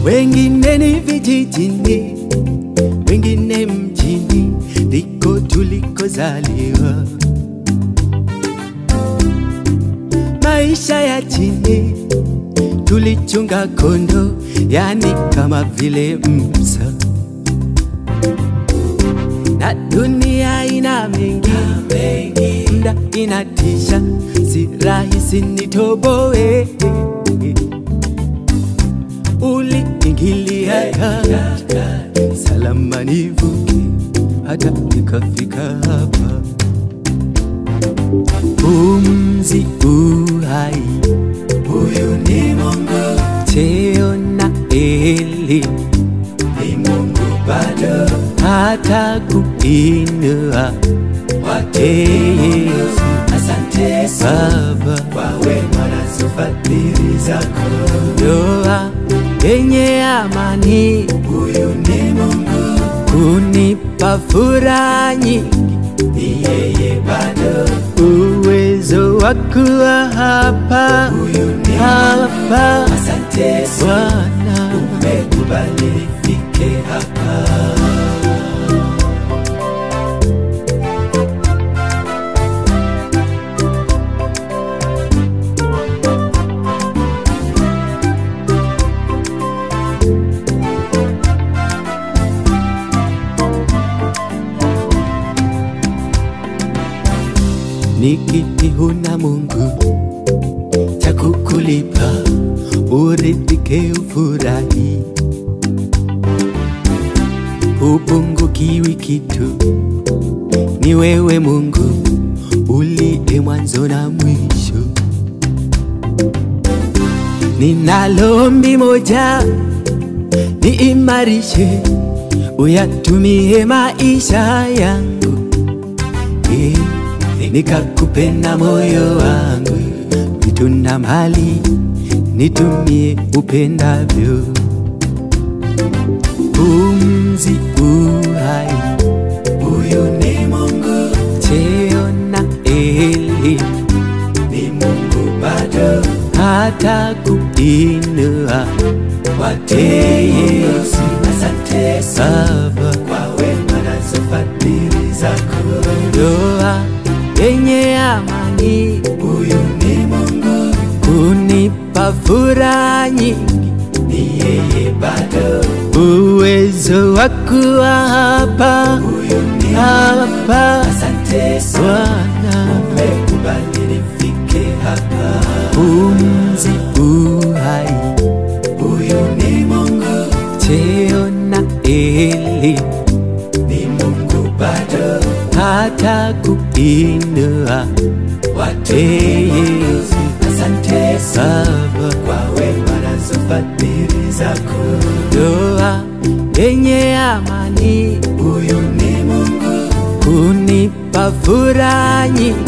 wengine ni vijijini, wengine mjini, ndiko tulikozaliwa. Maisha ya chini tulichunga kondo, yani kama vile Musa, na dunia ina mengi, mda inatisha, si rahisi nitoboe. Uliingilia kati, salama nivuke, hata nikafika hapa. Pumzi uhai, huyu ni Mungu. Cheo na elimu ni Mungu bado, hata kuinua Yesu. Asante Baba kwa wema na fadhili zako. Ndoa yenye amani, huyu ni Mungu. Kunipa furaha nyingi, ni yeye bado. Uwezo wa kuwa hapa, huyu ni hapa. Asante Bwana, umekubali nifike hapa. Nikiti huna Mungu cha kukulipa, uridhike ufurahi, upungukiwi kitu. Ni wewe Mungu uliye mwanzo na mwisho. Ninalo ombi moja, niimarishe, uyatumie maisha yangu yeah nikakupenda moyo wangu, vitu na mali nitumie upendavyo. Pumzi uhai, huyu ni Mungu. Cheo na elimu ni Mungu bado, hata kuinua wate Yesu. Asante Baba kwa wema na fadhili zako. Ndoa yenye amani, huyu ni Mungu. Kunipa furaha nyingi, ni yeye bado. Uwezo wa kuwa hapa, huyu ni hapa. Asante Bwana, umekubali nifike hapa. Pumzi uhai, huyu ni Mungu. Cheo na elimu ni Mungu bado, hata kuinua watu Yesu. Asante Baba kwa wema na fadhili zako. Ndoa yenye amani, huyu ni Mungu. Kunipa furaha nyingi,